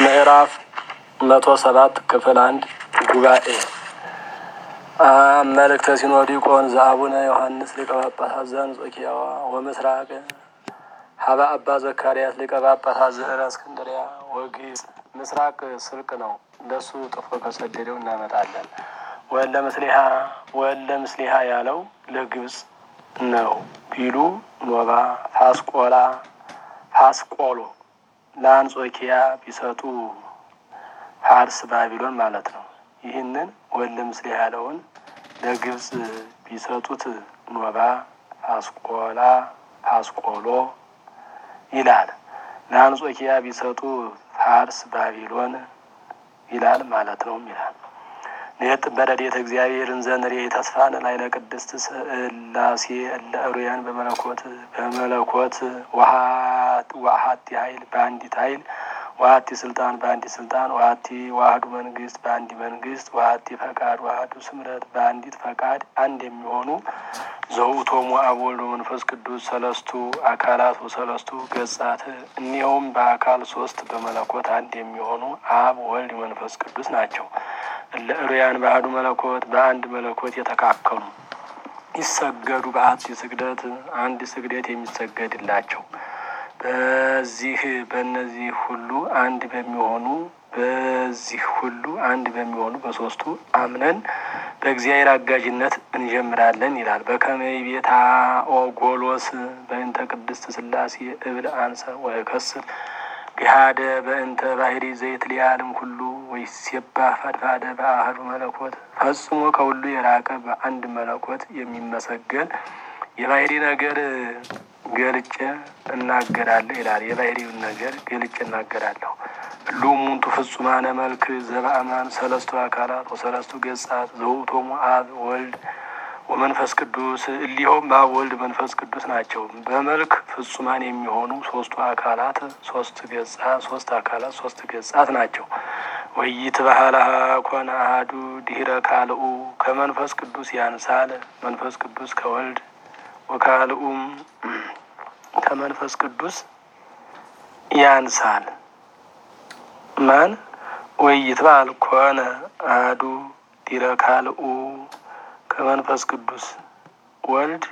ምዕራፍ መቶ ሰባት ክፍል አንድ ጉባኤ መልእክተ ሲኖዲቆን ዘአቡነ ዮሐንስ ሊቀ ጳጳሳት ዘአንጾኪያ ወምስራቅ ሀበ አባ ዘካርያስ ሊቀ ጳጳሳት ዘእስክንድርያ ወግዕዝ ምስራቅ ስልቅ ነው። ለሱ ጥፎ ከሰደደው እናመጣለን። ወለ ምስሊሃ ወለ ምስሊሃ ያለው ለግብጽ ነው ቢሉ ኖባ ፋስቆላ ፋስቆሎ ለአንጾኪያ ቢሰጡ ፋርስ ባቢሎን ማለት ነው። ይህንን ወለ ምስሊሃ ያለውን ለግብጽ ቢሰጡት ኖባ ፋስቆላ ፋስቆሎ ይላል። ለአንጾኪያ ቢሰጡ ፋርስ ባቢሎን ይላል ማለት ነው ይላል። ኔጥ በረድኤተ እግዚአብሔርን ዘንሬ ተስፋን ላይ ለቅድስት ስላሴ ለእሩያን በመለኮት በመለኮት ዋሀቲ ኃይል በአንዲት ኃይል ዋሀቲ ስልጣን በአንዲት ስልጣን ዋሀቲ ዋህዱ መንግስት በአንዲ መንግስት ዋሀቲ ፈቃድ ዋህዱ ስምረት በአንዲት ፈቃድ አንድ የሚሆኑ ዘውእቶሙ አብ ወልድ መንፈስ ቅዱስ ሰለስቱ አካላት ወሰለስቱ ገጻት እኒኸውም በአካል ሶስት በመለኮት አንድ የሚሆኑ አብ ወልድ መንፈስ ቅዱስ ናቸው። ለእሩያን ባህዱ መለኮት በአንድ መለኮት የተካከሉ ይሰገዱ በአት ስግደት አንድ ስግደት የሚሰገድላቸው በዚህ በእነዚህ ሁሉ አንድ በሚሆኑ በዚህ ሁሉ አንድ በሚሆኑ በሶስቱ አምነን በእግዚአብሔር አጋዥነት እንጀምራለን ይላል። በከመይ ቤታ ኦጎሎስ በእንተ ቅድስት ስላሴ እብል አንሰ ወከስር ገሃደ በእንተ ባህሪ ዘይት ሊያልም ሁሉ ወይሴባ ፈድፋደ በአህዱ መለኮት ፈጽሞ ከሁሉ የራቀ በአንድ መለኮት የሚመሰገን የባህሪ ነገር ገልጬ እናገራለሁ ይላል። የባህሪውን ነገር ገልጬ እናገራለሁ። ሉሙንቱ ፍጹማነ መልክ ዘበአማን ሰለስቱ አካላት ወሰለስቱ ገጻት ዘውእቶሙ አብ ወልድ ወመንፈስ ቅዱስ እሊሆም አብ ወልድ መንፈስ ቅዱስ ናቸው። በመልክ ፍጹማን የሚሆኑ ሶስቱ አካላት ሶስት ገጻት ሶስት አካላት ሶስት ገጻት ናቸው። ወይት ባህላሃ ኮነ አሐዱ ድህረ ካልኡ ከመንፈስ ቅዱስ ያንሳል መንፈስ ቅዱስ ከወልድ ወካልኡም ከመንፈስ ቅዱስ ያንሳል ማን ወይት ባህል ኮነ አሐዱ ድህረ ካልኡ ከመንፈስ ቅዱስ ወልድ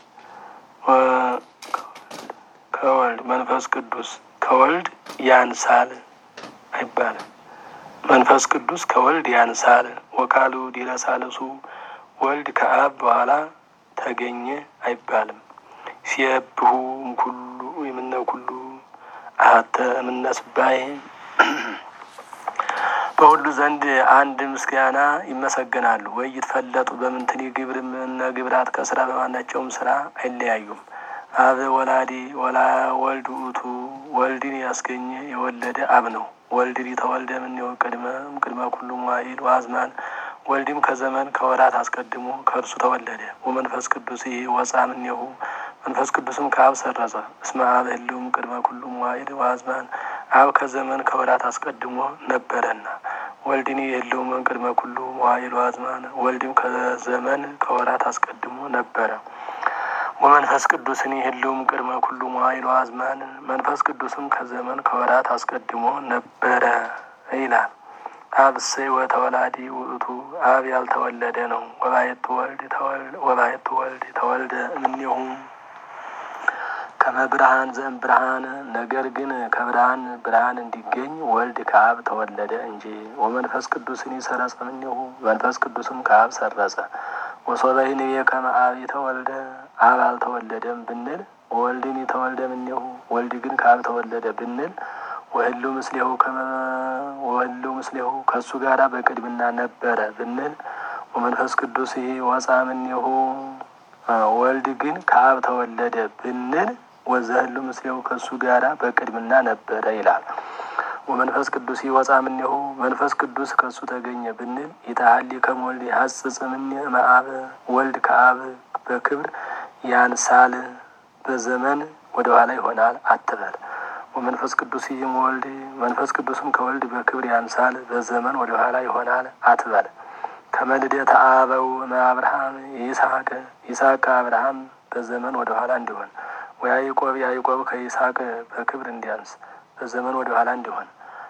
ከወልድ መንፈስ ቅዱስ ከወልድ ያንሳል አይባልም። መንፈስ ቅዱስ ከወልድ ያንሳል። ወካሉ ዲረሳልሱ ወልድ ከአብ በኋላ ተገኘ አይባልም። ሲየብሁ ኩሉ የምነ ኩሉ አተ የምነስባይ በሁሉ ዘንድ አንድ ምስጋና ይመሰገናሉ። ወይ ይትፈለጡ በምንትኒ ግብር ምነ ግብራት ከስራ በማናቸውም ስራ አይለያዩም። አብ ወላዲ ወላ ወልድ ውእቱ ወልድን ያስገኘ የወለደ አብ ነው። ወልድ ተወልደ እምኔሁ ቅድመ ቅድመ ኩሉ መዋዕል ወአዝማን ወልድም ከዘመን ከወራት አስቀድሞ ከእርሱ ተወለደ። ወመንፈስ ቅዱስ ይህ ወፃ እምኔሁ መንፈስ ቅዱስም ከአብ ሰረጸ። እስመ አብ ህልውም ቅድመ ኩሉ መዋዕል ወአዝማን አብ ከዘመን ከወራት አስቀድሞ ነበረና ወልድኒ የህልውም ቅድመ ኩሉ መዋዕል ወአዝማን ወልድም ከዘመን ከወራት አስቀድሞ ነበረ። ወመንፈስ ቅዱስን ህልውም ቅድመ ኩሉ መዋዕል ወአዝማን መንፈስ ቅዱስም ከዘመን ከወራት አስቀድሞ ነበረ ይላል። አብ እሰይ ወተወላዲ ውእቱ አብ ያልተወለደ ነው። ወባየቱ ወልድ ወባየቱ ወልድ ተወልደ እምኔሁ ከመብርሃን ዘእም ብርሃን ነገር ግን ከብርሃን ብርሃን እንዲገኝ ወልድ ከአብ ተወለደ እንጂ። ወመንፈስ ቅዱስን ይሰረጸ እምኔሁ መንፈስ ቅዱስም ከአብ ሰረጸ። ወሶበይን ከመ አብ የተወልደ አብ አልተወለደም ብንል ወልድን የተወልደ እምኔሁ ወልድ ግን ከአብ ተወለደ ብንል ወህሉ ምስሌሁ ወህሉ ምስሌሁ ከእሱ ጋራ በቅድምና ነበረ ብንል ወመንፈስ ቅዱስ ይህ ወፃ እምኔሁ ወልድ ግን ከአብ ተወለደ ብንል ወዘህሉ ምስሌሁ ከእሱ ጋራ በቅድምና ነበረ ይላል። ወመንፈስ ቅዱስ ይወፃ እምኔሁ መንፈስ ቅዱስ ከእሱ ተገኘ ብንል ይታሀሊ ከመ ወልድ ይሐጽጽ እምኔ እምአብ ወልድ ከአብ በክብር ያንሳል በዘመን ወደ ኋላ ይሆናል አትበል። ወመንፈስ ቅዱስ ይህም ወልድ መንፈስ ቅዱስም ከወልድ በክብር ያንሳል በዘመን ወደ ኋላ ይሆናል አትበል። ከመልደተ አበው አብርሃም ይስሐቅ ይስሐቅ ከአብርሃም በዘመን ወደ ኋላ እንዲሆን ወያዕቆብ ያዕቆብ ከይስሐቅ በክብር እንዲያንስ በዘመን ወደ ኋላ እንዲሆን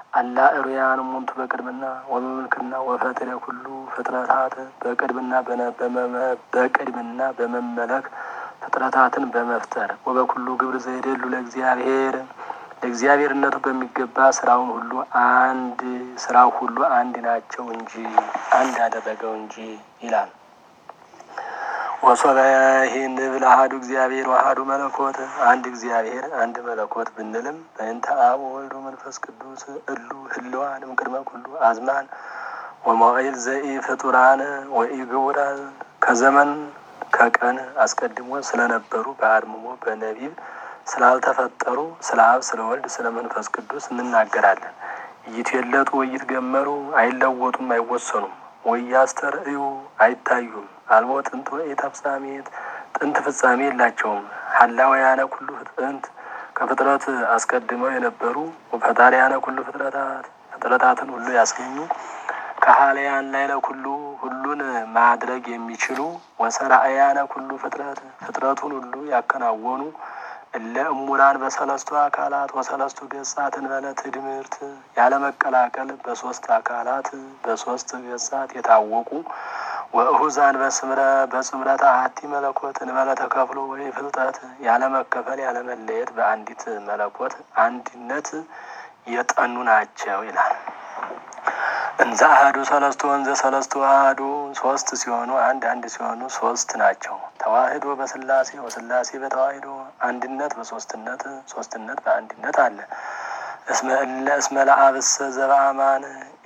አላ እሩያን ሙንቱ በቅድምና ወመምልክና ወፈጥረ ኩሉ ፍጥረታት በቅድምና በቅድምና በመመለክ ፍጥረታትን በመፍጠር ወበኩሉ ግብር ዘይደሉ ለእግዚአብሔር ለእግዚአብሔርነቱ በሚገባ ስራውን ሁሉ አንድ ስራው ሁሉ አንድ ናቸው እንጂ አንድ አደረገው እንጂ ይላል። ወሶበ ይህን ብል አሐዱ እግዚአብሔር ወአሐዱ መለኮት አንድ እግዚአብሔር አንድ መለኮት ብንልም በእንተ አብ ወወልድ ወመንፈስ ቅዱስ እሉ ህልዋን እምቅድመ ኩሉ አዝማን ወመዋዕል ዘኢ ፍጡራን ወኢ ግቡራን ከዘመን ከቀን አስቀድሞ ስለነበሩ በአድምሞ በነቢብ ስላልተፈጠሩ ስለ አብ ስለ ወልድ ስለ መንፈስ ቅዱስ እንናገራለን። እይትየለጡ ወይትገመሩ አይለወጡም አይወሰኑም ወያስተርእዩ አይታዩም አልቦ ጥንት ወይ ተፍጻሜት ጥንት ፍጻሜ የላቸውም። ሀላውያነ ኩሉ ጥንት ከፍጥረት አስቀድመው የነበሩ ፈጣሪያነ ኩሉ ፍጥረታት ፍጥረታትን ሁሉ ያስገኙ ከሀለያን ላይ ለኩሉ ሁሉን ማድረግ የሚችሉ ወሰራእያነ ኩሉ ፍጥረት ፍጥረቱን ሁሉ ያከናወኑ እለ እሙራን በሰለስቱ አካላት ወሰለስቱ ገጻት እንበለ ትድምርት ያለመቀላቀል በሶስት አካላት በሶስት ገጻት የታወቁ ወእሁዛን በስምረ በጽምረተ አሐቲ መለኮት እንበለ ተከፍሎ ወይ ፍልጠት ያለመከፈል ያለመለየት በአንዲት መለኮት አንድነት የጠኑ ናቸው ይላል። እንዘ አሐዱ ሰለስቱ ወንዘ ሰለስቱ አሐዱ ሶስት ሲሆኑ አንድ አንድ ሲሆኑ ሶስት ናቸው። ተዋህዶ በስላሴ ወስላሴ በተዋህዶ አንድነት በሶስትነት ሶስትነት በአንድነት አለ። እስመ እለ እስመ ለአብሰ ዘበአማን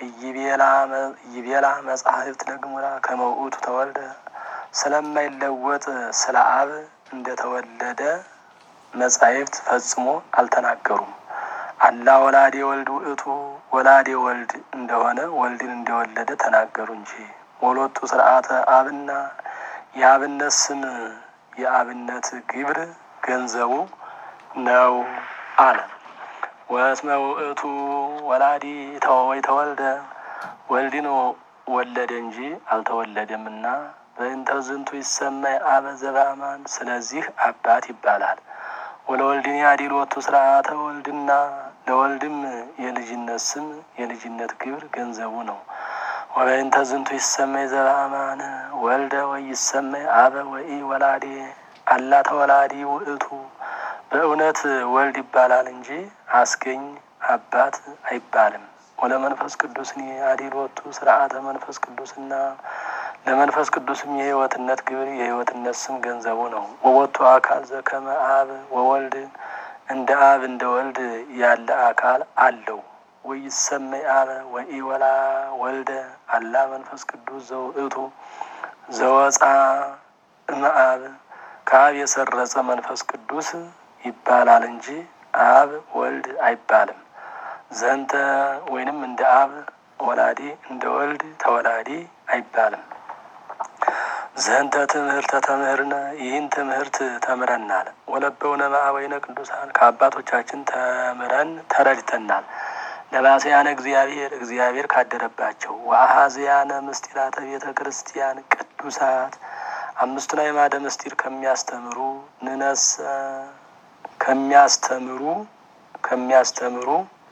ኢይቤላ መጻሕፍት ለግሙራ ከመ ውእቱ ተወልደ ስለማይለወጥ ስለ አብ እንደተወለደ መጻሕፍት ፈጽሞ አልተናገሩም። አላ ወላዴ ወልድ ውእቱ ወላዴ ወልድ እንደሆነ ወልድን እንደወለደ ተናገሩ እንጂ ወሎቱ ስርዓተ አብና የአብነት ስም የአብነት ግብር ገንዘቡ ነው አለ። ወስመ ውእቱ ወላዲ ወይ ተወልደ ወልድን ወለደ እንጂ አልተወለደምና በእንተ ዝንቱ ይሰማይ አበ ዘበአማን ስለዚህ አባት ይባላል። ወለወልድን ያዲሎቱ ስርዓተ ወልድና ለወልድም የልጅነት ስም የልጅነት ግብር ገንዘቡ ነው። ወበእንተ ዝንቱ ይሰመይ ዘበአማን ወልደ ወይ ይሰመይ አበ ወኢ ወላዴ አላ ተወላዲ ውእቱ በእውነት ወልድ ይባላል እንጂ አስገኝ አባት አይባልም። ወለመንፈስ ቅዱስን አዲሎቱ ስርዓተ መንፈስ ቅዱስና ለመንፈስ ቅዱስም የሕይወትነት ግብር የሕይወትነት ስም ገንዘቡ ነው። ወወቱ አካል ዘከመ አብ ወወልድ እንደ አብ እንደ ወልድ ያለ አካል አለው። ወይሰመይ አበ ወኢወላ ወልደ አላ መንፈስ ቅዱስ ዘውእቱ ዘወፃ እምአብ ከአብ የሰረጸ መንፈስ ቅዱስ ይባላል እንጂ አብ ወልድ አይባልም። ዘንተ ወይንም እንደ አብ ወላዲ እንደ ወልድ ተወላዲ አይባልም። ዘንተ ትምህርተ ተምህርነ ይህን ትምህርት ተምረናል። ወለበውነ ማዕበይነ ቅዱሳን ከአባቶቻችን ተምረን ተረድተናል። ለባሰያነ እግዚአብሔር እግዚአብሔር ካደረባቸው ወአሃዝያነ ምስጢራተ ቤተ ክርስቲያን ቅዱሳት አምስቱን አዕማደ ምስጢር ከሚያስተምሩ ንነስ ከሚያስተምሩ ከሚያስተምሩ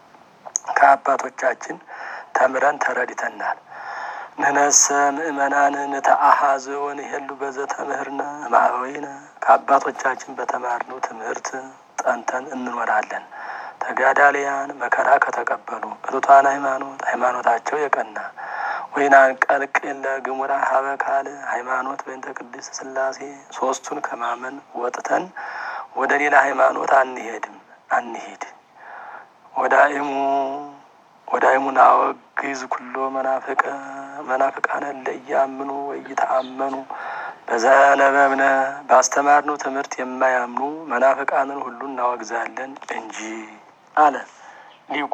ከአባቶቻችን ተምረን ተረድተናል። ንነሰ ምእመናን ንተአሐዝ ወንሄሉ በዘ ተምህርነ ማዕበይነ ከአባቶቻችን በተማርነው ትምህርት ጠንተን እንኖራለን። ተጋዳሊያን መከራ ከተቀበሉ እቱታን ሃይማኖት ሃይማኖታቸው የቀና ወይናን ቀልቅል ለግሙራ ሀበ ካል ሃይማኖት በእንተ ቅድስት ሥላሴ ሶስቱን ከማመን ወጥተን ወደ ሌላ ሃይማኖት አንሄድም አንሄድ ወዳይሙ ወዳይሙ ናወግዝ ኩሎ መናፍቀ መናፍቃነ ለያምኑ ወይተአመኑ በዘነበብነ ባስተማርነው ትምህርት የማያምኑ መናፍቃንን ሁሉ እናወግዛለን እንጂ አለ ሊቁ።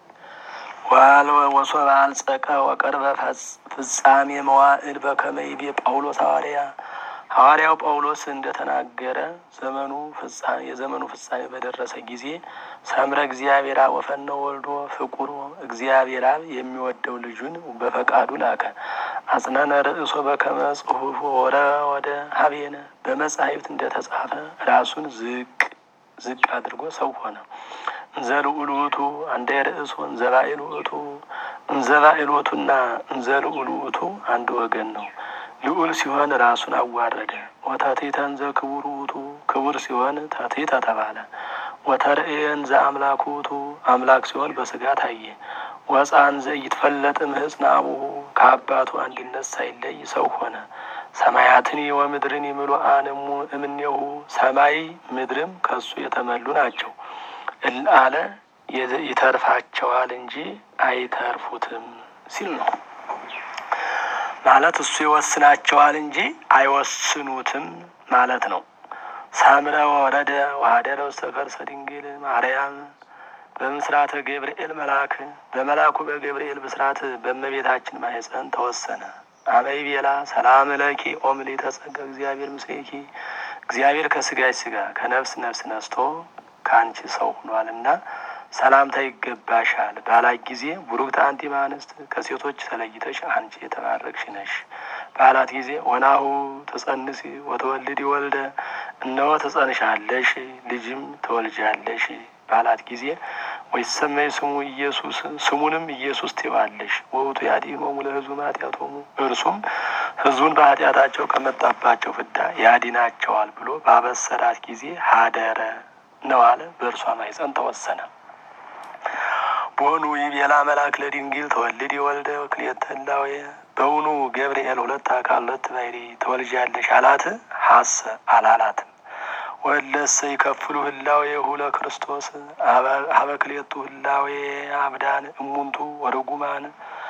ወሶበ አልጸቀ ወቀርበ ፍጻሜ መዋዕል በከመ ይቤ ጳውሎስ ሐዋርያ ሐዋርያው ጳውሎስ እንደተናገረ ዘመኑ ፍጻሜ የዘመኑ ፍጻሜ በደረሰ ጊዜ ሰምረ እግዚአብሔር አብ ወፈነወ ወልዶ ፍቁር እግዚአብሔር አብ የሚወደው ልጁን በፈቃዱ ላከ። አጽነነ ርእሶ በከመ ጽሑፍ ወረ ወደ ሀቤነ በመጻሕፍት እንደተጻፈ ራሱን ዝቅ ዝቅ አድርጎ ሰው ሆነ። እንዘልዑል ውእቱ አንደ ርእሱ እንዘባኤል ውእቱ እንዘባኤል ውእቱና እንዘልዑል ውእቱ አንድ ወገን ነው። ልዑል ሲሆን ራሱን አዋረደ። ወተቴተ እንዘ ክቡር ውእቱ ክቡር ሲሆን ተቴተ ተባለ። ወተርእየ እንዘ አምላክ ውእቱ አምላክ ሲሆን በስጋ ታየ። ወፃን ዘኢትፈለጥ እምህጽነ አቡሁ ከአባቱ አንድነት ሳይለይ ሰው ሆነ። ሰማያትኒ ወምድርን ይምሉአን እምኔሁ ሰማይ ምድርም ከሱ የተመሉ ናቸው አለ። ይተርፋቸዋል እንጂ አይተርፉትም ሲል ነው ማለት እሱ ይወስናቸዋል እንጂ አይወስኑትም ማለት ነው። ሳምረ ወረደ ወሀደረ ውስተ ከርሰ ድንግል ማርያም በምስራተ ገብርኤል መልአክ በመልአኩ በገብርኤል ብስራት በእመቤታችን ማኅፀን ተወሰነ። አመይ ቤላ ሰላም ለኪ ኦምሊ ተጸጋ እግዚአብሔር ምስሌኪ እግዚአብሔር ከስጋች ስጋ ከነፍስ ነፍስ ነስቶ ከአንቺ ሰው ሆኗልና ሰላምታ ይገባሻል ባላት ጊዜ ቡሩክት አንቲ እምአንስት ከሴቶች ተለይተሽ አንቺ የተባረክሽ ነሽ ባላት ጊዜ ወናሁ ትጸንሲ ወተወልዲ ወልደ እነሆ ትጸንሻለሽ ልጅም ትወልጃለሽ ባላት ጊዜ ወይሰመይ ስሙ ኢየሱስ ስሙንም ኢየሱስ ትይዋለሽ ወውቱ ያድኅኖሙ ለሕዝቡ ኃጢአቶሙ እርሱም ሕዝቡን በኃጢአታቸው ከመጣባቸው ፍዳ ያድናቸዋል ብሎ ባበሰራት ጊዜ ሀደረ ነው አለ። በእርሷ ማኅፀን ተወሰነ። በውኑ ይቤላ መልአክ ለድንግል ተወልድ ወልደ ክልኤተ እላዌ በውኑ ገብርኤል ሁለት አካል ሁለት ባሕርይ ትወልጃለሽ አላት? ሀሰ አላላትም። ወለሰ ይከፍሉ ህላዌሁ ለክርስቶስ ሀበ ክልኤቱ ህላዌ አብዳን እሙንቱ ወርጉማን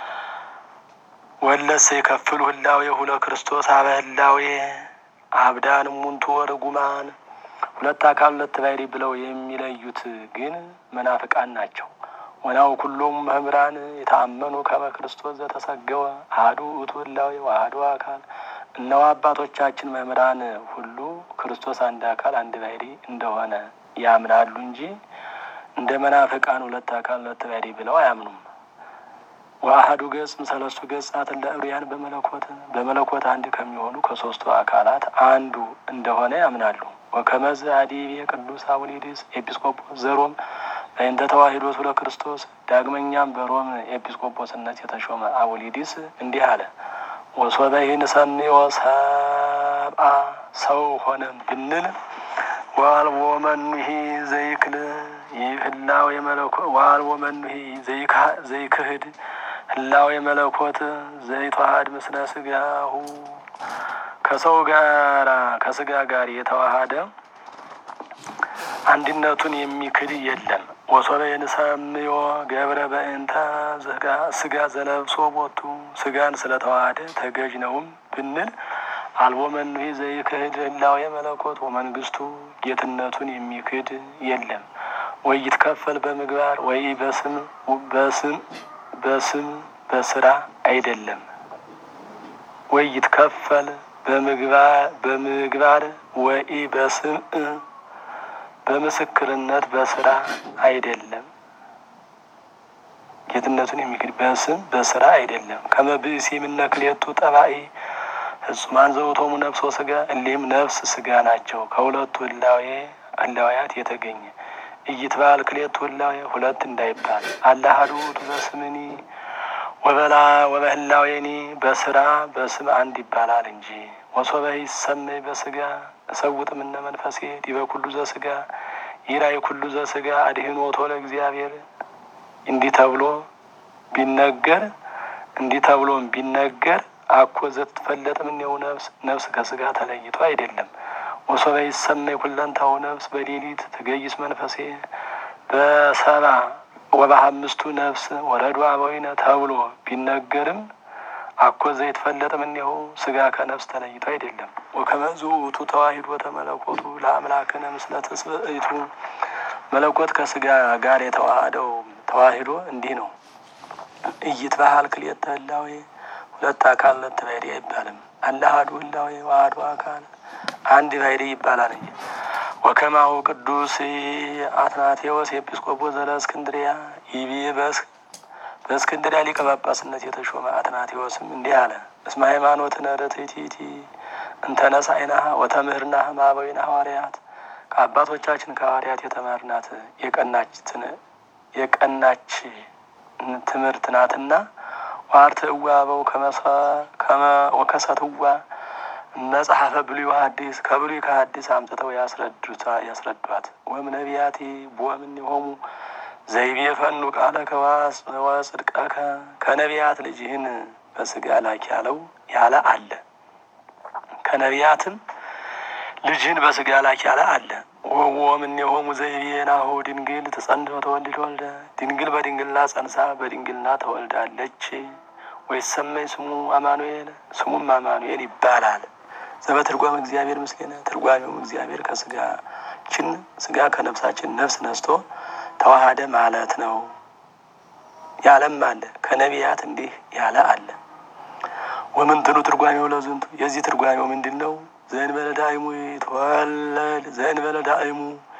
ወለሰ ይከፍሉ ህላዌሁ ለክርስቶስ ሀበ ህላዌ አብዳን እሙንቱ ወርጉማን ሁለት አካል ሁለት ባሕርይ ብለው የሚለዩት ግን መናፍቃን ናቸው። ወናው ኩሎም መምህራን የተአመኑ ከመ ክርስቶስ ዘተሰገወ አሐዱ ውእቱ ህላዌ ወአሐዱ አካል እነሆ አባቶቻችን መምህራን ሁሉ ክርስቶስ አንድ አካል አንድ ባሕርይ እንደሆነ ያምናሉ እንጂ እንደ መናፍቃን ሁለት አካል ሁለት ባሕርይ ብለው አያምኑም። ወአሐዱ ገጽ ሰለስቱ ገጻት ለዕብርያን በመለኮት በመለኮት አንድ ከሚሆኑ ከሶስቱ አካላት አንዱ እንደሆነ ያምናሉ። ወከመዝ አዲቤ ቅዱስ አቡሊዲስ ኤጲስቆጶስ ዘሮም በእንተ ተዋሂዶቱ ለክርስቶስ ዳግመኛም በሮም ኤጲስቆጶስነት የተሾመ አቡሊዲስ እንዲህ አለ። ወሶበ ይንሰምዮ ሰብአ ሰው ሆነ ብንል ዋልቦ መኑሂ ዘይክል ህላዌ መለኮት ዋልቦ መኑሂ ዘይክህድ ህላዌ መለኮት ዘይተዋሃድ ምስለ ስጋሁ ከሰው ጋራ ከስጋ ጋር የተዋሃደ አንድነቱን የሚክድ የለም። ወሶበ የንሰምዮ ገብረ በእንተ ስጋ ዘለብሶ ቦቱ ስጋን ስለተዋሃደ ተገዥ ነውም ብንል አልቦ መኑሂ ዘይክህድ ህላዌ መለኮት ወመንግስቱ ጌትነቱን የሚክድ የለም። ወይ ይትከፈል በምግባር ወይ በስም በስም በስም በስራ አይደለም። ወይ ይትከፈል በምግባር ወይ በስም በምስክርነት በስራ አይደለም። ጌትነቱን የሚክድ በስም በስራ አይደለም። ከመብእሲ የምነ ክልኤቱ ጠባኢ ፍጹማን ዘውቶሙ ነፍሶ ስጋ እሊህም ነፍስ ስጋ ናቸው። ከሁለቱ ህላዌ ህላዌያት የተገኘ እይትባል ክልኤቱ ህላዌ ሁለት እንዳይባል አላሃዱ ውእቱ በስምኒ ወበላ ወበህላዌኒ በስራ በስም አንድ ይባላል እንጂ ወሶበ ይሰመይ በስጋ እሰውጥ እምነ መንፈሴ ዲበ ኩሉ ዘስጋ ይራይ ኩሉ ዘስጋ አድኅኖቶ ለእግዚአብሔር እንዲህ ተብሎ ቢነገር እንዲህ ተብሎም ቢነገር አኮ ዘትፈለጥ እምኔው ነፍስ ነፍስ ከስጋ ተለይቶ አይደለም። ወሶበ ይሰመይ ኩለንታው ነፍስ በሌሊት ትገይስ መንፈሴ በሰባ ወበአምስቱ ነፍስ ወረዱ አበዊነ ተብሎ ቢነገርም አኮ ዘይትፈለጥ እምኔሁ ስጋ ከነፍስ ተለይቶ አይደለም። ወከመዝ ውእቱ ተዋሂዶ ተመለኮቱ ለአምላክነ ምስለ ትስብእቱ መለኮት ከስጋ ጋር የተዋሃደው ተዋሂዶ እንዲህ ነው። ኢይትበሃል ክልኤተ ህላዌ ሁለት አካል ሁለት ባሕርይ አይባልም። አላሃዱ ህላዌ ዋህዱ አካል አንድ ባሕርይ ይባላል እንጂ ወከማሁ ቅዱስ አትናቴዎስ ኤጲስቆጶስ ዘእስክንድርያ ይቤ በእስክንድርያ ሊቀ ጳጳስነት የተሾመ አትናቴዎስም እንዲህ አለ። እስመ ሃይማኖትነ ርትዕቲቲ እንተ ነሣእናሃ ወተምህርናሃ እምአበዊነ ሐዋርያት ከአባቶቻችን ከሐዋርያት የተማርናት የቀናችን የቀናች ትምህርት ናትና ዋርትዕዋ አበው ወከሰትዋ መጽሐፈ ብሉይ ወሐዲስ ከብሉይ ከሐዲስ አምጥተው ያስረዱታ ያስረዷት ወም ነቢያቲ ቦምን የሆሙ ዘይቤ ፈኑ ቃለ ከዋስ ወጽድቀከ ከነቢያት ልጅህን በስጋ ላክ ያለው ያለ አለ። ከነቢያትም ልጅህን በስጋ ላክ ያለ አለ። ወምን የሆሙ ዘይቤ ናሁ ድንግል ተጸንቶ ተወልድ ወልደ ድንግል በድንግልና ጸንሳ በድንግልና ተወልዳለች። ወይሰመይ ስሙ አማኑኤል ስሙም አማኑኤል ይባላል። ዘበትርጓም እግዚአብሔር ምስሌነ ትርጓሜውም እግዚአብሔር ከስጋችን ስጋ ከነፍሳችን ነፍስ ነስቶ ተዋሃደ ማለት ነው። ያለም አለ ከነቢያት እንዲህ ያለ አለ። ወምንትኑ ትርጓሜው ለዝንቱ የዚህ ትርጓሜው ምንድን ነው? ዘእንበለ ዳእሙ ይትወለድ ዘእንበለ ዳእሙ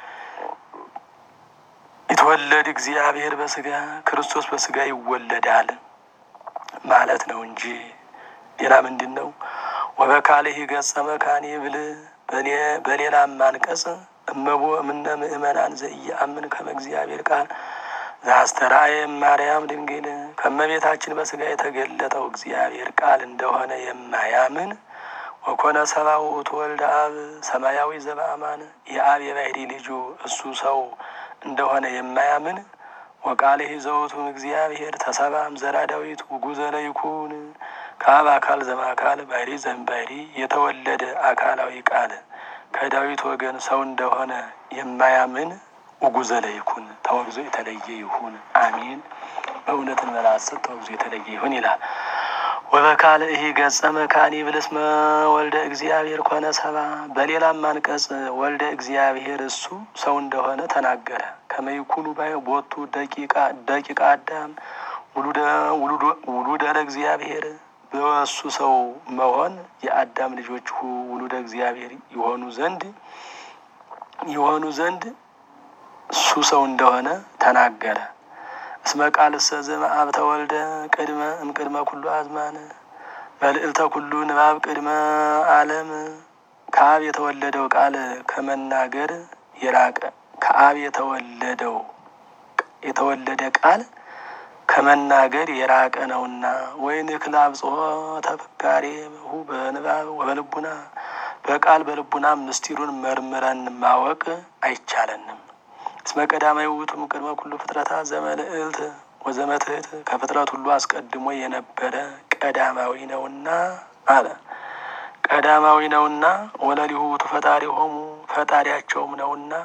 ይትወለድ እግዚአብሔር በስጋ ክርስቶስ በስጋ ይወለዳል ማለት ነው እንጂ ሌላ ምንድን ነው? ወበካልህ ገጸ መካኒ ብል በሌላም አንቀጽ እመቦ እምነ ምእመናን ዘኢየአምን ከመ እግዚአብሔር ቃል ዘአስተርአየ ማርያም ድንግል ከመቤታችን በስጋ የተገለጠው እግዚአብሔር ቃል እንደሆነ የማያምን ወኮነ ሰብአ ውእቱ ወልደ አብ ሰማያዊ ዘበአማን የአብ የባሕሪ ልጁ እሱ ሰው እንደሆነ የማያምን ወቃልህ ዘውቱም እግዚአብሔር ተሰባም ዘራ ዳዊት ውጉዘ ለይኩን ከአብ አካል ዘማካል ባሕሪ ዘእምባሕሪ የተወለደ አካላዊ ቃል ከዳዊት ወገን ሰው እንደሆነ የማያምን ውጉዘ ለይኩን ተወግዞ የተለየ ይሁን። አሜን። በእውነትን መላሰት ተወግዞ የተለየ ይሁን ይላል። ወበካል ይህ ገጸ መካኒ ብልስመ ወልደ እግዚአብሔር ኮነ ሰባ በሌላም አንቀጽ ወልደ እግዚአብሔር እሱ ሰው እንደሆነ ተናገረ። ከመይኩኑ ባይ ቦቱ ደቂቃ አዳም ውሉደ ለእግዚአብሔር በእሱ ሰው መሆን የአዳም ልጆች ውሉደ እግዚአብሔር የሆኑ ዘንድ የሆኑ ዘንድ እሱ ሰው እንደሆነ ተናገረ። እስመ ቃል እሰ ዘእምአብ ተወልደ ቅድመ እምቅድመ ኩሉ አዝማን መልዕልተ ኩሉ ንባብ ቅድመ ዓለም ከአብ የተወለደው ቃል ከመናገር የራቀ ከአብ የተወለደው የተወለደ ቃል ከመናገር የራቀ ነውና ወይን ክላብ ጽሖ ተፈካሪ ሁ በንባብ ወበልቡና በቃል በልቡና ምስጢሩን መርምረን ማወቅ አይቻለንም። እስመ ቀዳማዊ ውእቱ ቅድመ ኩሉ ፍጥረታት ዘመልዕልት ወዘመትሕት ከፍጥረት ሁሉ አስቀድሞ የነበረ ቀዳማዊ ነውና አለ። ቀዳማዊ ነውና ወለሊሁ ውእቱ ፈጣሪ ሆሙ ፈጣሪያቸውም ነውና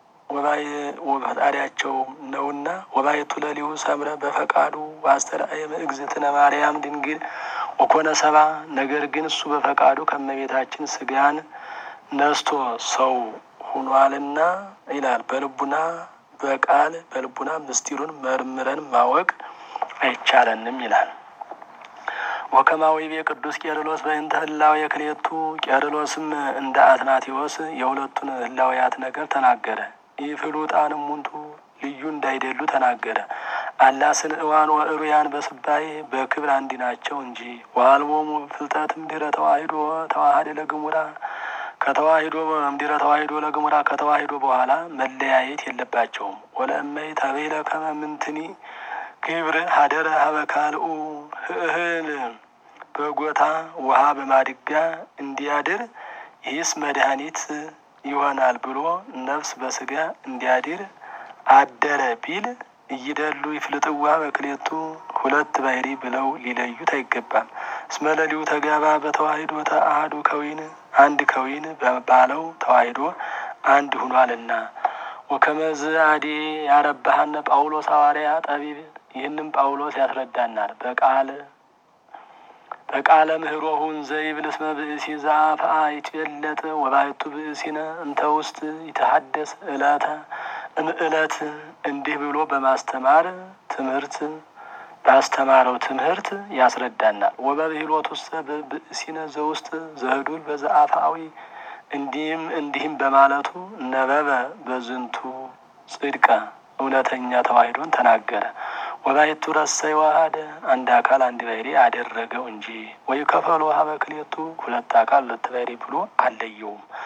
ፈጣሪያቸውም ነውና ወባይቱ ለሊሁ ሰምረ በፈቃዱ ዋስተርአየ እግዝእትነ ማርያም ድንግል ወኮነ ሰባ ነገር ግን እሱ በፈቃዱ ከመቤታችን ስጋን ነስቶ ሰው ሁኗልና ይላል። በልቡና በቃል በልቡና ምስጢሩን መርምረን ማወቅ አይቻለንም ይላል። ወከማዊ ቤ ቅዱስ ቄርሎስ በእንተ ህላዌ የክሌቱ ቄርሎስም እንደ አትናቴዎስ የሁለቱን ህላውያት ነገር ተናገረ። ኢፍሉጣንም ሙንቱ ልዩ እንዳይደሉ ተናገረ። አላ ስንእዋን ወእሩያን በስባኤ በክብር አንዲ ናቸው እንጂ ዋልቦሙ ፍልጠትም ድረ ተዋሂዶ ተዋሃደ ለግሙራ ከተዋሂዶ እምድረ ተዋሂዶ ለግሙራ ከተዋሂዶ በኋላ መለያየት የለባቸውም። ወለእመይ ተቤለ ከመ ምንትኒ ግብር ሀደረ ሀበ ካልኡ እህል በጎታ ውሃ በማድጋ እንዲያድር ይህስ መድኃኒት ይሆናል ብሎ ነፍስ በስጋ እንዲያድር አደረ ቢል እይደሉ ይፍልጥዋ በክሌቱ ሁለት ባህሪ ብለው ሊለዩት አይገባም። እስመ ለሊሁ ተጋባ በተዋሂዶ ተአሐዱ ከዊን አንድ ከዊን በባለው ተዋሂዶ አንድ ሁኗልና። ወከመዝ አዲ ያረባሃነ ጳውሎስ ሐዋርያ ጠቢብ ይህንም ጳውሎስ ያስረዳናል። በቃል በቃለ ምህሮሁን ዘይብል እስመ ብእሲ ዘአፍአ ይትበለጥ ወባሕቱ ብእሲነ እንተ ውስጥ ይተሐደስ እለተ እምእለት እንዲህ ብሎ በማስተማር ትምህርት ባስተማረው ትምህርት ያስረዳናል። ወበብሂሎት ውስጥ ብእሲነ ዘውስጥ ዘህዱል በዘአፍአዊ እንዲህም እንዲህም በማለቱ ነበበ በዝንቱ ጽድቀ እውነተኛ ተዋሂዶን ተናገረ። ወባሕቱ ረሰይ ዋሃደ አንድ አካል አንድ ባህሪ አደረገው እንጂ ወይ ከፈሎ ሀበ ክሌቱ ሁለት አካል ሁለት ባህሪ ብሎ አለየውም።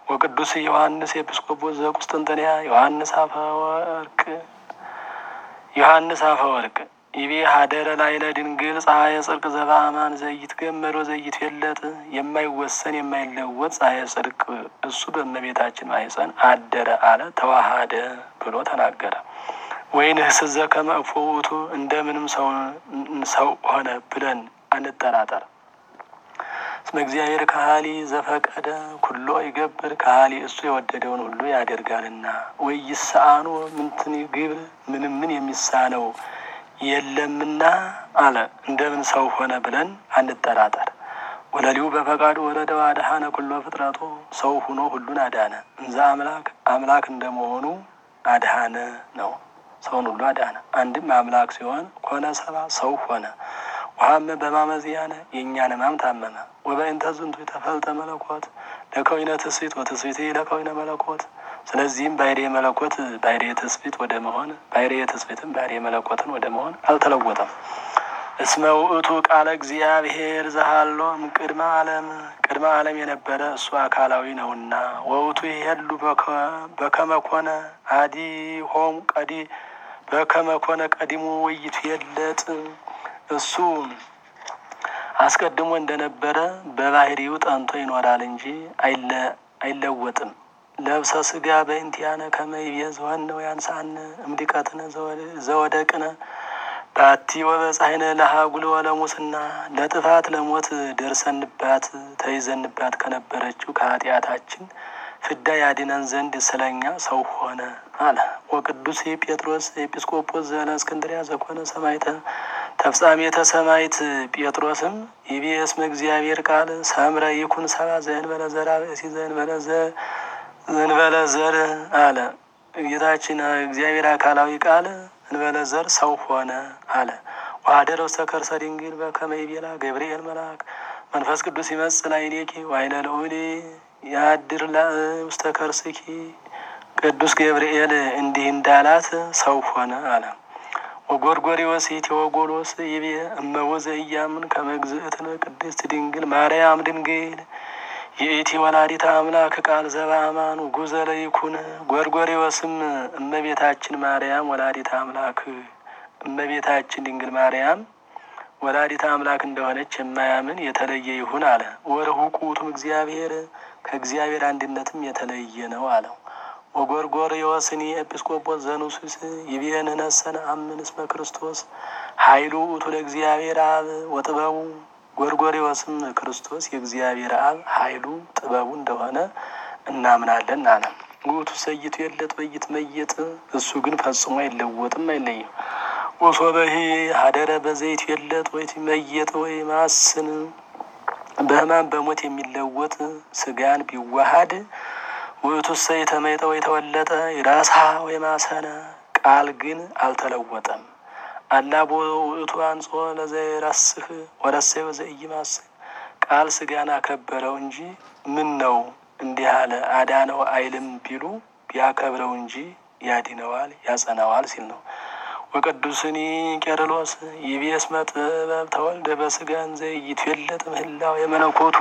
ወቅዱስ ዮሐንስ ኤጲስቆጶስ ዘቁስጥንጥንያ ዮሐንስ አፈወርቅ ዮሐንስ አፈወርቅ ይቤ ሀደረ ላይለ ድንግል ፀሐየ ጽድቅ ዘበአማን ዘይት ገመሮ ዘይት የለጥ የማይወሰን የማይለወጥ ፀሐየ ጽድቅ እሱ በእመቤታችን ማኅፀን አደረ አለ ተዋሃደ ብሎ ተናገረ። ወይንህስዘ ከመ እፎ ውእቱ እንደምንም ሰው ሆነ ብለን አንጠራጠር። እስመ እግዚአብሔር ካህሊ ዘፈቀደ ኩሎ ይገብር ካህሊ እሱ የወደደውን ሁሉ ያደርጋልና። ወይ ይስአኑ ምንትን ግብር ምንም ምን የሚሳነው የለምና አለ። እንደምን ሰው ሆነ ብለን አንጠራጠር። ወለሊሁ በፈቃዱ ወረደ አድኃነ ኩሎ ፍጥረቶ ሰው ሁኖ ሁሉን አዳነ። እንዘ አምላክ አምላክ እንደመሆኑ አድኃነ ነው። ሰውን ሁሉ አዳነ። አንድም አምላክ ሲሆን ኮነ ሰባ ሰው ሆነ። ውሃመ በማመዝያነ የእኛን ሕማም ታመመ። ወበእንተ ዝንቱ ተፈልጠ መለኮት ለከዊነ ትስብእት ወትስብእት ለከዊነ መለኮት። ስለዚህም ባሕርየ መለኮት ባሕርየ ትስብእት ወደ መሆን ባሕርየ ትስብእትም ባሕርየ መለኮትን ወደ መሆን አልተለወጠም። እስመ ውእቱ ቃለ እግዚአብሔር ዘሃሎም ቅድመ ዓለም ቅድመ ዓለም የነበረ እሱ አካላዊ ነውና። ወውቱ ይሄሉ በከመ ኮነ አዲ ሆም ቀዲ በከመ ኮነ ቀዲሙ ውይይቱ የለጥ እሱ አስቀድሞ እንደነበረ በባህሪው ጠንቶ ይኖራል እንጂ አይለወጥም። ለብሰ ስጋ በእንቲአነ ከመ ይቤዝ ወነው ያንሳነ እምድቀትነ ዘወደቅነ ባቲ ወበጻሕነ ለሀጉል ወለሙስና ለጥፋት ለሞት ደርሰንባት ተይዘንባት ከነበረችው ከኃጢአታችን ፍዳ ያድነን ዘንድ ስለኛ ሰው ሆነ አለ። ወቅዱስ ጴጥሮስ ኤጲስቆጶስ ዘእስክንድርያ ዘኮነ ሰማዕተ ተፍጻሜተ ሰማዕት ጴጥሮስም ይቤ እስመ እግዚአብሔር ቃል ሰምረ ይኩን ሰብአ ዘእንበለ ዘርአ ብእሲ ዘእንበለ ዘእንበለ ዘር አለ። ጌታችን እግዚአብሔር አካላዊ ቃል እንበለ ዘር ሰው ሆነ አለ። ወኀደረ ውስተ ከርሰ ድንግል በከመ ይቤላ ገብርኤል መልአክ መንፈስ ቅዱስ ይመጽእ ላዕሌኪ ወኃይለ ልዑል ያድር ውስተ ከርስኪ ቅዱስ ገብርኤል እንዲህ እንዳላት ሰው ሆነ አለ። ወጎርጎርዮስ ኢቴዎጎሎስ ይቤ እመወዘ እያምን ከመ እግዝእትነ ቅድስት ድንግል ማርያም ድንግል የኢቲ ወላዲተ አምላክ ቃል ዘበአማን ጉዘ ለይኩን ጎርጎርዮስም እመቤታችን ማርያም ወላዲተ አምላክ እመቤታችን ድንግል ማርያም ወላዲተ አምላክ እንደሆነች የማያምን የተለየ ይሁን አለ። ወርሁቅ ውእቱም እግዚአብሔር ከእግዚአብሔር አንድነትም የተለየ ነው አለው። ወጎርጎርዮስኒ ኤጲስቆጶስ ዘኑስስ ይቤን ነሰነ አምን እስመ ክርስቶስ ኃይሉ ውእቱ ለእግዚአብሔር አብ ወጥበቡ ጎርጎርዮስም ክርስቶስ የእግዚአብሔር አብ ኃይሉ ጥበቡ እንደሆነ እናምናለን አለ። ውእቱ ሰይቱ የለት በይት መየጥ እሱ ግን ፈጽሞ አይለወጥም አይለይም። ወሶበሂ ሀደረ በዘይት የለት ወይ መየጥ ወይ ማስን በሕማም በሞት የሚለወጥ ስጋን ቢዋሃድ ውእቱ ሰይ ተመይጠ ወይ ተወለጠ የራሳ ወይ ማሰነ ቃል ግን አልተለወጠም። አላቦ ውእቱ አንጾ ለዘይራስህ ወረሰይ ወዘኢይማስህ ቃል ስጋን አከበረው እንጂ ምን ነው እንዲህ አለ አዳነው አይልም ቢሉ ቢያከብረው እንጂ ያድነዋል ያጸናዋል ሲል ነው። ወቅዱስኒ ቄርሎስ ይቤ እስመ ጥበብ ተወልደ በስጋን ዘይትዌለጥ ምህላው የመለኮቱ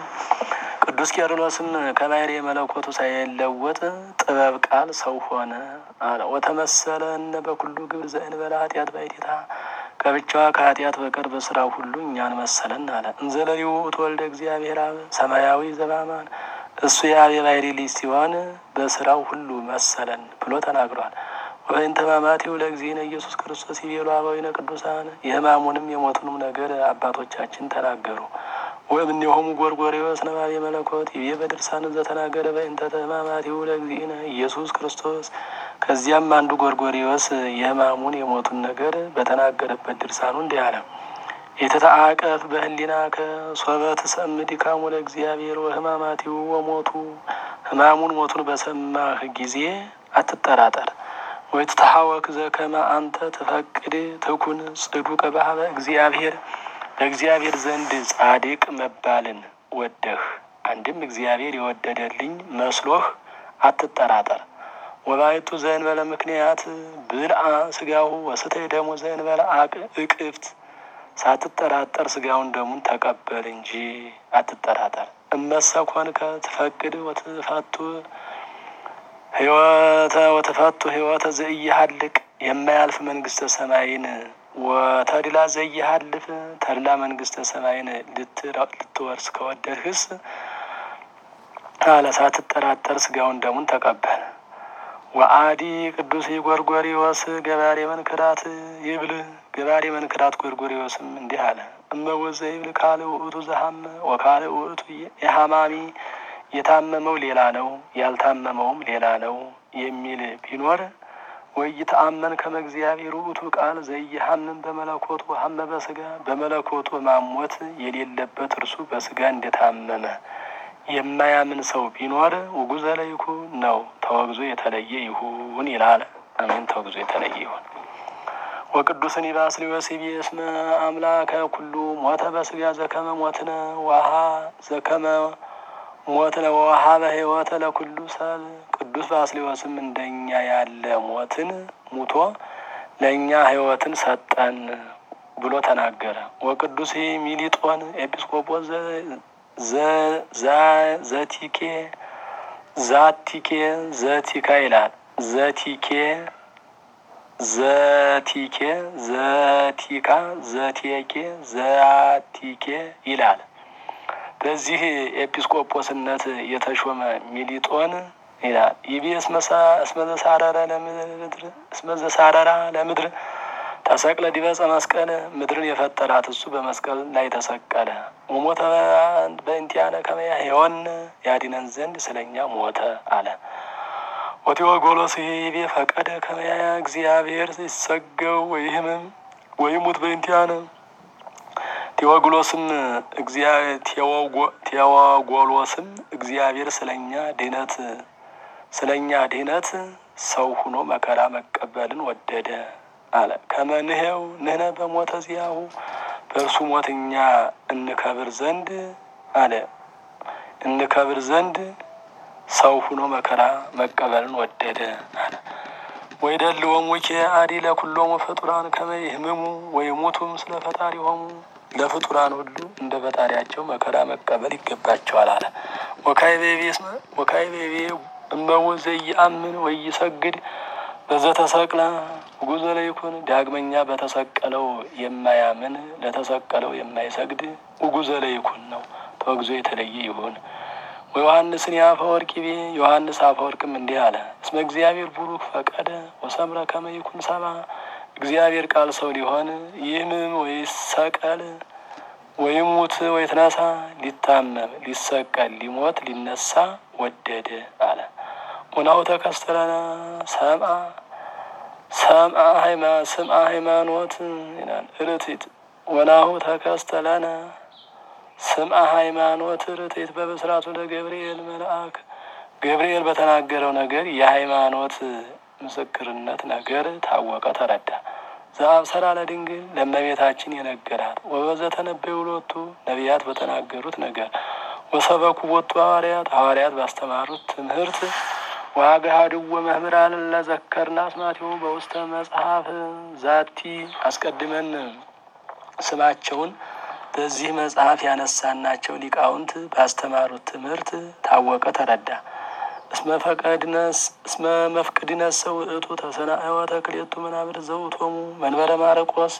ቅዱስ ቄርሎስም ከባሕርይ የመለኮቱ ሳይለወጥ ጥበብ ቃል ሰው ሆነ አለ። ወተመሰለ እነ በኩሉ ግብር ዘእንበለ ኃጢአት ባሕቲታ ከብቻዋ ከኃጢአት በቀር በስራው ሁሉ እኛን መሰለን አለ። እንዘለሊው ተወልደ እግዚአብሔር አብ ሰማያዊ ዘበአማን እሱ የአብ የባሕርይ ልጅ ሲሆን በስራው ሁሉ መሰለን ብሎ ተናግሯል። ወይን ተማማቲው ለእግዚእነ ኢየሱስ ክርስቶስ ይቤሉ አበዊነ ቅዱሳን የሕማሙንም የሞቱንም ነገር አባቶቻችን ተናገሩ። ወእምኔሆሙ ጎርጎርዮስ ነባቤ መለኮት ይቤ በድርሳን ዘተናገረ በእንተ ሕማማቲው ለእግዚእነ ኢየሱስ ክርስቶስ። ከዚያም አንዱ ጎርጎርዮስ የሕማሙን የሞቱን ነገር በተናገረበት ድርሳኑ እንዲህ አለ። የተተአቀፍ በህሊና ከሶበ ትሰምዕ ድካሙ ለእግዚአብሔር ወሕማማቲው ወሞቱ ሕማሙን ሞቱን በሰማህ ጊዜ አትጠራጠር። ወይ ትተሐወክ ዘከመ አንተ ትፈቅድ ትኩን ጽዱቀ ባህበ እግዚአብሔር በእግዚአብሔር ዘንድ ጻድቅ መባልን ወደህ አንድም እግዚአብሔር የወደደልኝ መስሎህ አትጠራጠር። ወባይቱ ዘእንበለ ምክንያት ብልአ ስጋሁ ወስተይ ደሙ ዘእንበለ አቅ እቅፍት ሳትጠራጠር ስጋውን ደሙን ተቀበል እንጂ አትጠራጠር። እመሰኮንከ ትፈቅድ ወትፈቱ ህይወተ ወትፈቱ ህይወተ ዘኢይሃልቅ የማያልፍ መንግስተ ሰማይን ወተድላ ዘኢይሃልፍ ተድላ መንግስተ ሰማይን ልትወርስ ከወደድህስ አለ ሳትጠራጠር ስጋውን ደሙን ተቀበል። ወአዲ ቅዱስ ጎርጎሪዎስ ገባሬ መንክራት ይብል ገባሬ መንክራት ጎርጎሪዎስም እንዲህ አለ። እመወዘ ይብል ካል ውእቱ ዘሀመ ወካል ውእቱ የሀማሚ የታመመው ሌላ ነው ያልታመመውም ሌላ ነው የሚል ቢኖር ወይ ተአመን ከመ እግዚአብሔር ውእቱ ቃል ዘኢይሐምም በመለኮቱ ሀመ በስጋ በመለኮቱ ማሞት የሌለበት እርሱ በስጋ እንደታመመ የማያምን ሰው ቢኖር ውጉዘ ለይኩ ነው ተወግዞ የተለየ ይሁን ይላል። አሜን። ተወግዞ የተለየ ይሁን። ወቅዱስን ባስልዮስ ይቤ እስመ አምላከ ኩሉ ሞተ በስጋ ዘከመ ሞትነ ዋሃ ዘከመ ሞትነ ዋሃ በህይወተ ለኩሉ ሰብ ቅዱስ ባስልዮስም እንደኛ ያለ ሞትን ሙቶ ለእኛ ህይወትን ሰጠን ብሎ ተናገረ። ወቅዱስ ሚሊጦን ኤጲስቆጶስ ዘቲኬ ዛቲኬ ዘቲካ ይላል። ዘቲኬ ዘቲኬ ዘቲካ ዘቴኬ ዘቲኬ ይላል። በዚህ ኤጲስቆጶስነት የተሾመ ሚሊጦን ይላል ይቤ እስመዘሳረረ ለምድር እስመዘሳረራ ለምድር ተሰቅለ ዲበፀ መስቀል ምድርን የፈጠራት እሱ በመስቀል ላይ ተሰቀለ። ወሞተ በእንቲአነ ከመ ያሕየወን ያድነን ዘንድ ስለኛ ሞተ አለ። ወቴዎጎሎስ ይቤ ፈቀደ ከመ ያያ እግዚአብሔር ሲሰገው ወይህምም ወይሙት በእንቲአነ ቴዎግሎስም ቴዎጎሎስም እግዚአብሔር ስለኛ ድህነት ስለኛ ድህነት ሰው ሁኖ መከራ መቀበልን ወደደ አለ። ከመንሄው ንህነ በሞተ ዚያሁ በእርሱ ሞት እኛ እንከብር ዘንድ አለ እንከብር ዘንድ ሰው ሁኖ መከራ መቀበልን ወደደ አለ። ወይደልዎሙ አዲ ለኩሎሙ ፍጡራን ከመ ይህምሙ ወይሙቱ ምስለ ፈጣሪሆሙ ለፍጡራን ሁሉ እንደ ፈጣሪያቸው መከራ መቀበል ይገባቸዋል አለ። ወካይቤቤ እመwo ዘኢየአምን ወኢይሰግድ በዘተሰቅለ ጉዞ ለይኩን ዳግመኛ በተሰቀለው የማያምን ለተሰቀለው የማይሰግድ ውጉዘ ለይኩን ነው ተወግዞ የተለየ ይሁን። ወዮሐንስን የአፈወርቅ ቤ ዮሐንስ አፈወርቅም እንዲህ አለ። እስመ እግዚአብሔር ቡሩክ ፈቀደ ወሰምረ ከመ ይኩን ሰባ እግዚአብሔር ቃል ሰው ሊሆን ይህምም ወይሰቀል ወይሙት ወይትነሳ ሊታመም ሊሰቀል ሊሞት ሊነሳ ወደደ አለ። ሙናው ተከስተለነ ሰምአ ሰምአ ሃይማ ስምአ ሃይማኖት ይላል ርትት ወናሁ ተከስተለነ ስምአ ሃይማኖት ርትት በብስራቱ ለገብርኤል መልአክ ገብርኤል በተናገረው ነገር የሃይማኖት ምስክርነት ነገር ታወቀ ተረዳ። ዘአብሰራ ለድንግል ለእመቤታችን የነገራት ወበዘ ተነበዩ ሎቱ ነቢያት በተናገሩት ነገር ወሰበኩ ቦቱ ሐዋርያት ሐዋርያት ባስተማሩት ትምህርት ዋገሃድወ መምህራን ለዘከርና አስማቲሁ በውስተ መጽሐፍ ዛቲ አስቀድመን ስማቸውን በዚህ መጽሐፍ ያነሳናቸው ሊቃውንት ባስተማሩት ትምህርት ታወቀ ተረዳ። እስመ ፈቀድነስ እስመ መፍቅድነስ ሰው እቱ ተሰናእወ ተክሌቱ መናብር ዘውቶሙ መንበረ ማርቆስ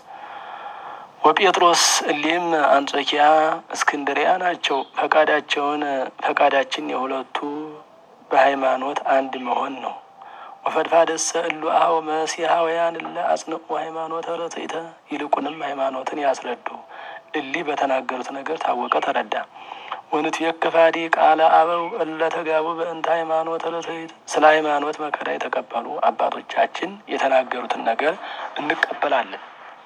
ወጴጥሮስ እሊም አንጾኪያ እስክንድሪያ ናቸው። ፈቃዳቸውን ፈቃዳችን የሁለቱ በሃይማኖት አንድ መሆን ነው። ወፈድፋደሰ እሉ አኀው መሲሐውያን እለ አጽንዑ ሃይማኖተ ርትዕተ ይልቁንም ሃይማኖትን ያስረዱ እሊ በተናገሩት ነገር ታወቀ ተረዳ። ወንትየክፋዲ ቃለ አበው እለ ተጋቡ በእንተ ሃይማኖተ ርትዕት ስለ ሃይማኖት መከራ የተቀበሉ አባቶቻችን የተናገሩትን ነገር እንቀበላለን።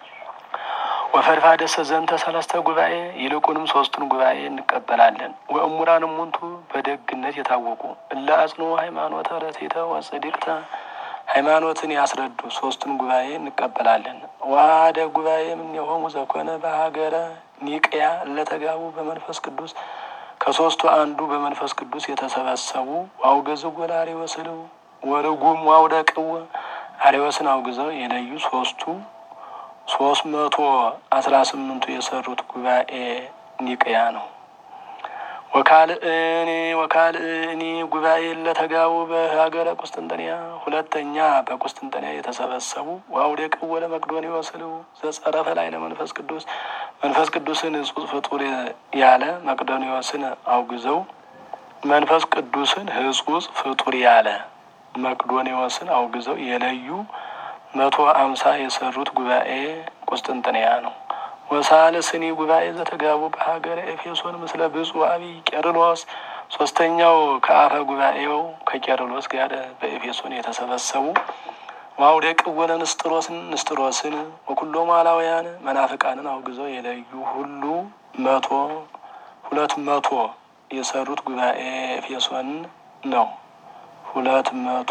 ወፈድፋደሰ ዘንተ ሰለስተ ጉባኤ ይልቁንም ሶስቱን ጉባኤ እንቀበላለን። ወእሙራን እሙንቱ በደግነት የታወቁ እለ አጽንዑ ሃይማኖተ ርትዕተ ወጽድቅተ ሃይማኖትን ያስረዱ ሶስቱን ጉባኤ እንቀበላለን። ዋደ ጉባኤ እምኔሆሙ ዘኮነ በሀገረ ኒቅያ እለተጋቡ በመንፈስ ቅዱስ ከሶስቱ አንዱ በመንፈስ ቅዱስ የተሰበሰቡ ዋውገዝዎ ለአርዮስልው ወርጉም ዋውደቅዎ አርዮስን አውግዘው የለዩ ሶስቱ ሶስት መቶ አስራ ስምንቱ የሰሩት ጉባኤ ኒቅያ ነው። ወካልእኒ ወካልእኒ ጉባኤ ለተጋቡ በሀገረ ቁስጥንጥንያ ሁለተኛ በቁስጥንጥንያ የተሰበሰቡ ወአውደቅ ወለ መቅዶንዮስ ዘጸረፈ ላይ ለመንፈስ ቅዱስ መንፈስ ቅዱስን እጹጽ ፍጡር ያለ መቅዶንዮስን አውግዘው መንፈስ ቅዱስን ህጹጽ ፍጡር ያለ መቅዶንዮስን አውግዘው የለዩ መቶ አምሳ የሰሩት ጉባኤ ቁስጥንጥንያ ነው። ወሳልስኒ ጉባኤ ዘተጋቡ በሀገረ ኤፌሶን ምስለ ብፁዕ አቢይ ቄርሎስ ሶስተኛው ከአፈ ጉባኤው ከቄርሎስ ጋር በኤፌሶን የተሰበሰቡ ዋውደቅ ወለ ንስጥሮስን ንስጥሮስን ወኩሎ ማላውያን መናፍቃንን አውግዘው የለዩ ሁሉ መቶ ሁለት መቶ የሰሩት ጉባኤ ኤፌሶን ነው። ሁለት መቶ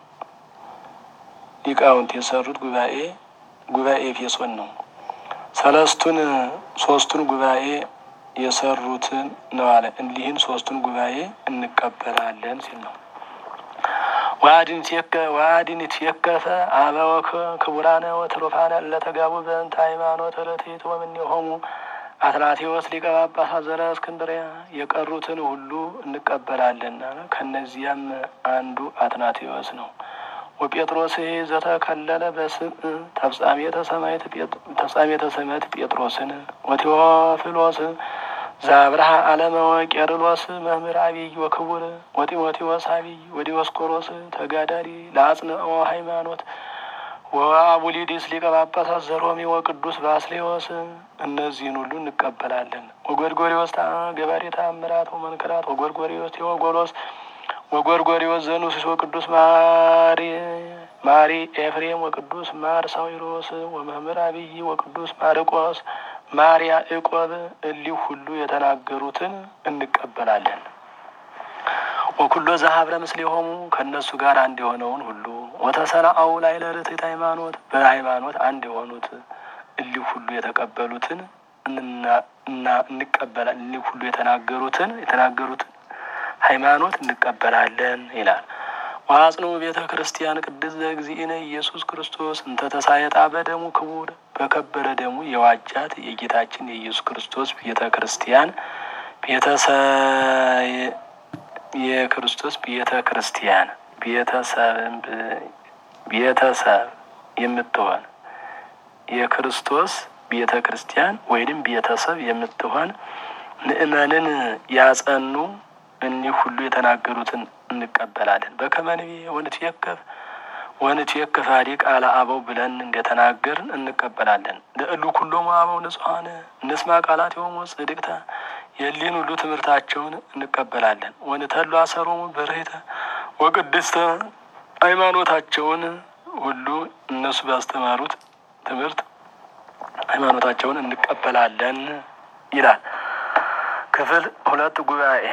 ሊቃውንት የሰሩት ጉባኤ ጉባኤ ኤፌሶን ነው። ሰለስቱን ሶስቱን ጉባኤ የሰሩትን ነው አለ። እንዲህን ሶስቱን ጉባኤ እንቀበላለን ሲል ነው። ዋድን ትየከፈ አበወከ ክቡራነ ወትሩፋነ ለተጋቡ በእንተ ሃይማኖት ርትዕት ወእምኔሆሙ አትናቴዎስ ሊቀ ጳጳሳት ዘረ እስክንድርያ የቀሩትን ሁሉ እንቀበላለን። ከእነዚያም አንዱ አትናቴዎስ ነው። ወጴጥሮስ ዘተከለለ በስም ተፍጻሜተ ሰማዕት ጴጥሮስን ወቴዎፍሎስ ዛብርሃ አለመ ወቄርሎስ መምህር አብይ ወክቡር ወጢሞቴዎስ አብይ ወዲዮስቆሮስ ተጋዳሪ ለአጽንኦ ሃይማኖት ወአቡሊዲስ ሊቀ ጳጳሳት ዘሮሚ ወቅዱስ ባስሌዎስ እነዚህን ሁሉ እንቀበላለን። ወጎርጎሪዎስ ገባሬ ተአምራት ወመንክራት ወጎርጎሪዎስ ቴዎጎሎስ ወጎርጎሪዎስ ዘኑስስ ወቅዱስ ማሪ ማሪ ኤፍሬም ወቅዱስ ማር ሳዊሮስ ወመምህር አብይ ወቅዱስ ማርቆስ ማርያ ዕቆብ እሊህ ሁሉ የተናገሩትን እንቀበላለን። ወኩሎ ዘሀብረ ምስሌሆሙ ከእነሱ ጋር አንድ የሆነውን ሁሉ ወተሰናአው ላይ ለርትዕት ሃይማኖት በሃይማኖት አንድ የሆኑት እሊህ ሁሉ የተቀበሉትን እንቀበላለን። እሊህ ሁሉ የተናገሩትን የተናገሩትን ሃይማኖት እንቀበላለን ይላል። ዋጽኑ ቤተ ክርስቲያን ቅድስት ዘእግዚእነ ኢየሱስ ክርስቶስ እንተ ተሳየጣ በደሙ ክቡር በከበረ ደሙ የዋጃት የጌታችን የኢየሱስ ክርስቶስ ቤተ ክርስቲያን የክርስቶስ ቤተ ክርስቲያን ቤተሰብን ቤተሰብ የምትሆን የክርስቶስ ቤተ ክርስቲያን ወይንም ቤተሰብ የምትሆን ምእመንን ያጸኑ እኒህ ሁሉ የተናገሩትን እንቀበላለን። በከመንቤ ወንትየከፍ ወንትየከፍ አዲቅ ቃለ አበው ብለን እንደተናገርን እንቀበላለን። ለእሉ ኩሎሙ አበው ንጹሐን እንስማ ቃላት የሆሙ ጽድቅተ የሊን ሁሉ ትምህርታቸውን እንቀበላለን። ወንተሉ አሰሮሙ በርህተ ወቅድስተ ሃይማኖታቸውን ሁሉ እነሱ ባስተማሩት ትምህርት ሃይማኖታቸውን እንቀበላለን ይላል። ክፍል ሁለት ጉባኤ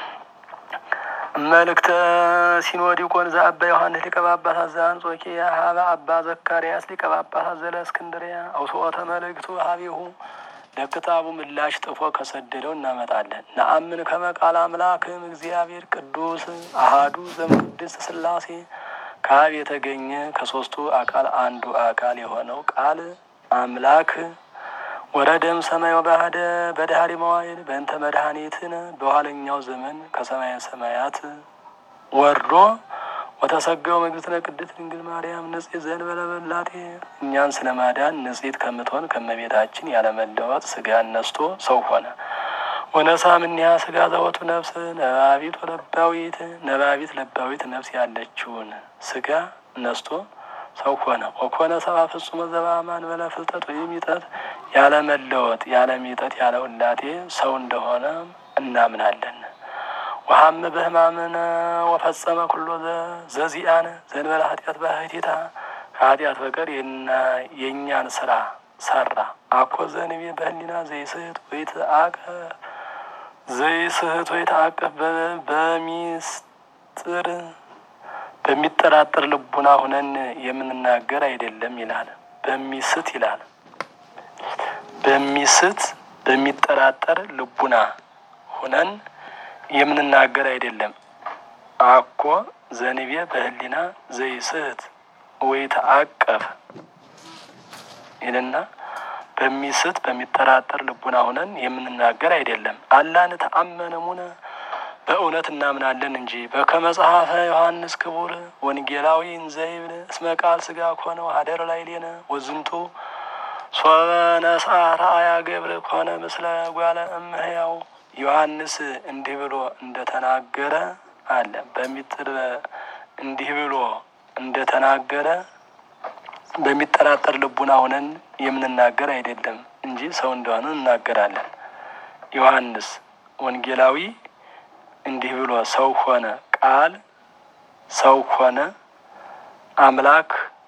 መልእክተ ሲኖዲቆን ዘአባ ዮሐንስ ሊቀ ጳጳሳት ዘአንጾኪያ ሀበ አባ ዘካርያስ ሊቀ ጳጳሳት ዘእስክንድርያ አውስኦተ መልእክቱ ሀቢሁ ለክታቡ ምላሽ ጥፎ ከሰደደው እናመጣለን። ነአምን ከመ ቃለ አምላክም እግዚአብሔር ቅዱስ አሃዱ ዘእምቅድስት ሥላሴ ከአብ የተገኘ ከሦስቱ አካል አንዱ አካል የሆነው ቃል አምላክ ወረደም ሰማይ ወባህደ በዳህሪ መዋይል በእንተ መድኃኒትን በኋለኛው ዘመን ከሰማየ ሰማያት ወርዶ ወተሰገው መግዝእትነ ቅድስት ድንግል ማርያም ንጽሕት ዘእንበለ በላቴ እኛን ስለ ማዳን ንጽሕት ከምትሆን ከመቤታችን ያለመለወጥ ስጋን ነስቶ ሰው ሆነ። ወነሳ እምኔሃ ስጋ ዘወቱ ነፍስ ነባቢት ወለባዊት ነባቢት ለባዊት ነፍስ ያለችውን ስጋ ነስቶ ሰው ሆነ። ወኮነ ሰብአ ፍጹመ ዘበአማን በለ ፍልጠት ወይም ይጠት ያለ መለወጥ ያለ ሚጠት ያለ ውላቴ ሰው እንደሆነ እናምናለን። ወሀመ በሕማምነ ወፈጸመ ኩሎ ዘዚአነ ዘእንበለ ኃጢአት ባሕቲታ ከኃጢአት በቀር የእኛን ስራ ሰራ። አኮ ዘንቤ በህሊና ዘይስህት ወይትአቀ ዘይስህት ወይትአቀፍ በሚስጥር በሚጠራጠር ልቡና ሁነን የምንናገር አይደለም ይላል። በሚስት ይላል። በሚስት በሚጠራጠር ልቡና ሁነን የምንናገር አይደለም። አኮ ዘንቤ በህሊና ዘይስህት ወይተአቀፍ ይልና በሚስት በሚጠራጠር ልቡና ሆነን የምንናገር አይደለም። አላን ተአመነሙነ በእውነት እናምናለን እንጂ በከመ ጸሐፈ ዮሐንስ ክቡር ወንጌላዊ እንዘይብል እስመ ቃል ስጋ ኮነ ሀደር ላይ ሌነ ወዝንቱ ሶበ ነስአ ረአያ ገብር ኮነ ምስለ ጓለ እምሕያው ዮሐንስ እንዲህ ብሎ እንደተናገረ አለ በሚጥር እንዲህ ብሎ እንደተናገረ በሚጠራጠር ልቡና ሆነን የምንናገር አይደለም እንጂ ሰው እንደሆነ እናገራለን። ዮሐንስ ወንጌላዊ እንዲህ ብሎ ሰው ሆነ፣ ቃል ሰው ሆነ፣ አምላክ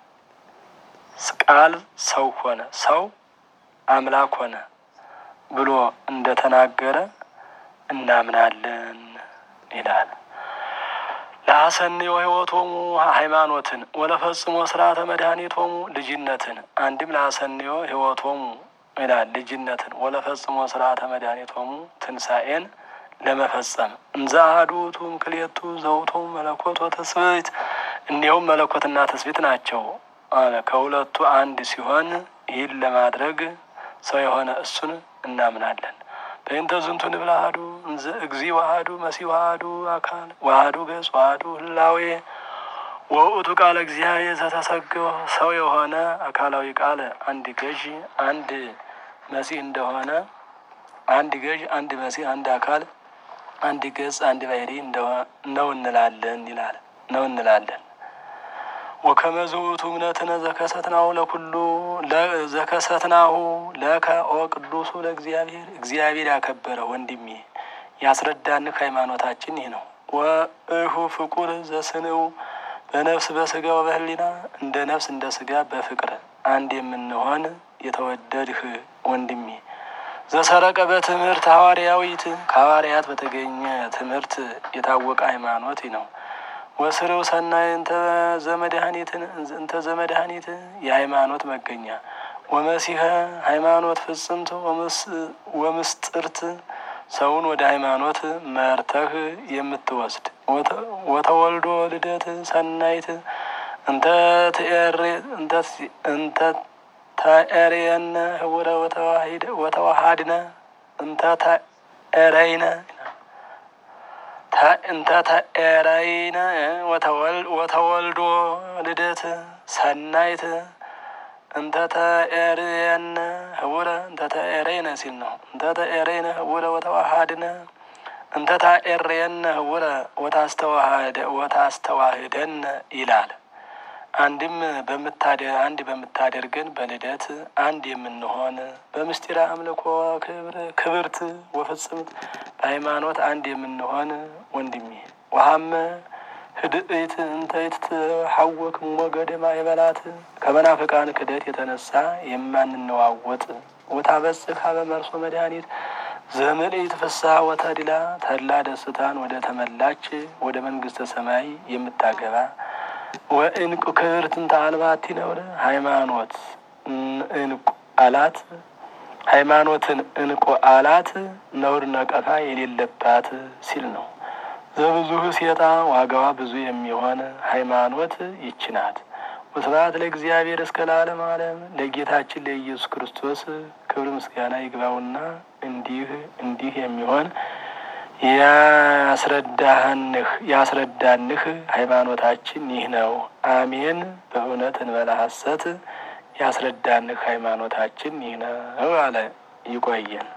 ቃል ሰው ሆነ፣ ሰው አምላክ ሆነ ብሎ እንደተናገረ እናምናለን ይላል። ለአሰንዮ ሕይወቶሙ ሃይማኖትን ወለፈጽሞ ስርዓተ መድኃኒቶሙ ልጅነትን አንድም ለአሰንዮ ሕይወቶሙ ይላል ልጅነትን ወለፈጽሞ ስርዓተ መድኃኒቶሙ ትንሣኤን ለመፈጸም እንዘ አሐዱ ውእቱ እምክልኤቱ ዘውእቱ መለኮት ወትስብእት እንዲሁም መለኮትና ትስብእት ናቸው አለ። ከሁለቱ አንድ ሲሆን ይህን ለማድረግ ሰው የሆነ እሱን እናምናለን። በእንተ ዝንቱ ንብል አሐዱ እንዘ እግዚ ዋህዱ መሲሕ ዋህዱ አካል ዋህዱ ገጽ ዋህዱ ህላዌ ወውእቱ ቃለ እግዚአብሔር ዘተሰገወ ሰው የሆነ አካላዊ ቃል አንድ ገዥ አንድ መሲሕ እንደሆነ አንድ ገዥ አንድ መሲሕ አንድ አካል አንድ ገጽ አንድ ባሕሪ ነው እንላለን ይላል ነው እንላለን። ወከመ ዝውቱ እምነትነ ዘከሰትናሁ ለኩሉ ዘከሰትናሁ ለከ ኦ ቅዱሱ ለእግዚአብሔር እግዚአብሔር ያከበረ ወንድሜ ያስረዳንህ ሃይማኖታችን ይህ ነው። ወእሁ ፍቁር ዘስንው በነፍስ በስጋ ወበህሊና እንደ ነፍስ እንደ ስጋ በፍቅር አንድ የምንሆን የተወደድህ ወንድሜ ዘሰረቀ በትምህርት ሐዋርያዊት ከሐዋርያት በተገኘ ትምህርት የታወቀ ሃይማኖት ነው። ወስርው ሰናይ እንተ ዘመድኃኒትን እንተ ዘመድኃኒት የሃይማኖት መገኛ ወመሲሐ ሃይማኖት ፍጽምት ወምስጥርት ሰውን ወደ ሃይማኖት መርተህ የምትወስድ ወተወልዶ ልደት ሰናይት እንተ እንተ ተኤርየነ ህቡረ ወተዋሃድነ እንተ ተኤረይነ እንተ ተኤረይነ ወተወልዶ ልደት ሰናይት እንተ ተኤርየነ ህቡረ እንተ ተኤረይነ ሲል ነው። እንተ ተኤረይነ ህቡረ ወተዋሃድነ እንተ ታኤርየነ ህቡረ ወታስተዋህደነ ይላል። አንድም በምታደ አንድ በምታደርገን በልደት አንድ የምንሆን በምስጢረ አምልኮ ክብር ክብርት ወፍጽምት በሃይማኖት አንድ የምንሆን ወንድሜ ወሀመ ህድእት እንተይት ሐወክ ሞገደ ማይበላት ከመናፍቃን ክደት የተነሳ የማንነዋወጥ ወታበጽሕ ሀበ መርሶ መድኃኒት ዘምልዕት ፍስሐ ወተድላ ተድላ ደስታን ወደ ተመላች ወደ መንግስተ ሰማይ የምታገባ ወእንቁ ክብርት እንተ አልባቲ ነውር ሃይማኖት እንቁ አላት ሃይማኖትን እንቁ አላት ነውር ነቀፋ የሌለባት ሲል ነው። ዘብዙህ ሴጣ ዋጋዋ ብዙ የሚሆን ሃይማኖት ይች ናት። ወስብሐት ለእግዚአብሔር እስከ ለዓለም ዓለም ለጌታችን ለኢየሱስ ክርስቶስ ክብር ምስጋና ይግባውና እንዲህ እንዲህ የሚሆን ያስረዳህንህ ያስረዳንህ ሃይማኖታችን ይህ ነው። አሜን። በእውነት እንበላ ሐሰት ያስረዳንህ ሃይማኖታችን ይህ ነው አለ። ይቆየን።